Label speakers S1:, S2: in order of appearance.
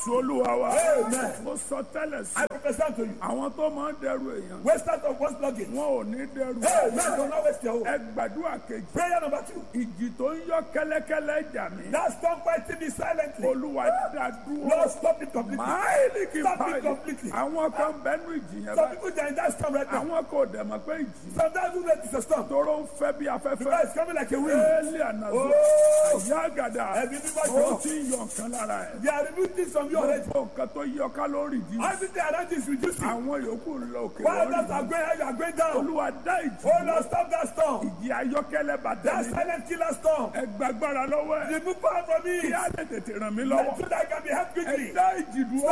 S1: jésù olúwa wa
S2: Amen.
S1: mo sọ tẹ́lẹ̀ sí
S2: I represent to you.
S1: àwọn tó máa ń dẹrù èèyàn
S2: Wasters of one's luggage.
S1: wọn ò ní dẹrù
S2: Amen. Do not waste your hope.
S1: ẹ gbàdúrà kejì
S2: Prayer number two.
S1: ìjì tó ń yọ kẹ́lẹ́kẹ́lẹ́ jà mí
S2: Now stop fighting me silently.
S1: olúwa dá dúró
S2: Lord, stop it completely.
S1: máìlì kì í
S2: Stop it
S1: báyìí
S2: completely.
S1: àwọn kan bẹnu ìjì yẹn
S2: Some
S1: báyìí
S2: people they are in that storm right now.
S1: àwọn kò dẹ̀ mọ̀ pé ìjì
S2: Sometimes we know it's a storm.
S1: tóró ń fẹ́ bí
S2: Because
S1: afẹ́fẹ́
S2: it's coming like a wind.
S1: éèlì ànàzó
S2: Oh.
S1: ìyá àgàdà
S2: Ẹbí bíbá
S1: ó
S2: jọ.
S1: ti ń yọ nǹkan lára ẹ̀
S2: They are removing things from you already.
S1: gbogbo nǹkan tó yọ kálórì dì
S2: Everything around you is reducing.
S1: àwọn yòókù ń lọ òkè
S2: While
S1: lórí
S2: others are going high, you are going down.
S1: olúwa dá ìjì
S2: Oh Lord, stop that storm.
S1: ìjì ayọ́kẹ́lẹ́ bàtà
S2: That
S1: mi
S2: silent killer storm.
S1: ẹ gbàgbára lọ́wọ́ ẹ̀
S2: Remove power from me.
S1: kí á lè tètè ràn mí lọ́wọ́
S2: So that I can be helped
S1: ẹ
S2: quickly.
S1: dá ìjì dúró.